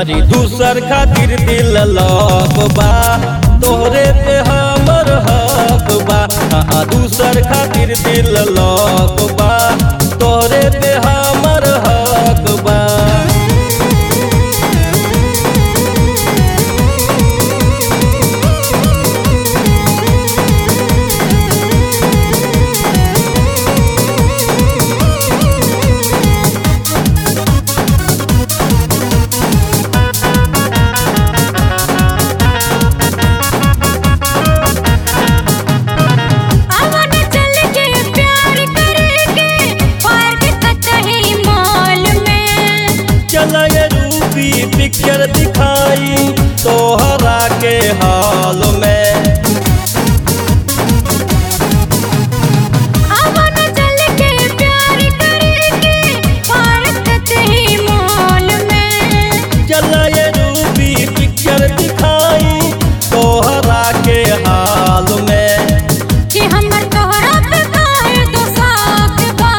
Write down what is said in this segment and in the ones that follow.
अरे दूसर खातिर दिल लग बा तोहरे पे हमर हक बा आ दूसर खातिर दिल लग बा तोहरे पे हमर हक बा अवन चल के प्यार करेंगे पार्क कचही मॉल में चला ये रूबी पिक्चर दिखाई तोहरा के हाल में अवन चल के प्यार करेंगे पार्क कचही मॉल में चला ये रूबी पिक्चर दिखाई तोहरा के हाल में कि हमर तोहरा पे काहे दो साक बा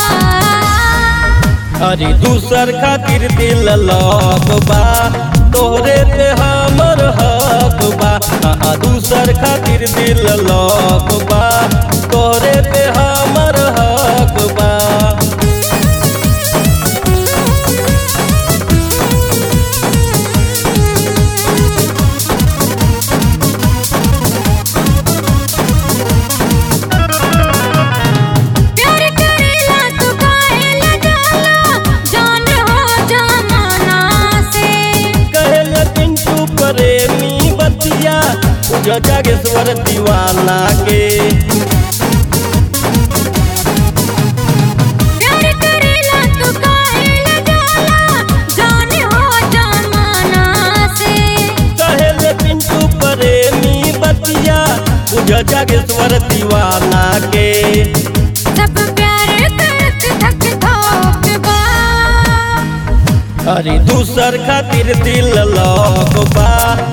अरे दूसर खातिर दिल लग बा तोहरे पे हमर हक बा आ दूसर खातिर दिल लग बा तोहरे पे हमर हक बा प्यार करेला तू काहे लगाला जान हो जमाना से कहल पिंटू प्रेमी बतिया पूजा जागेश्वर दीवाना के प्यार करेला तू काहे लगाला जान हो जमाना से कहल पिंटू प्रेमी बतिया पूजा जागेश्वर दीवाना के सब प्यार करत थक थोक बा अरे दूसर खातिर दिल लग बा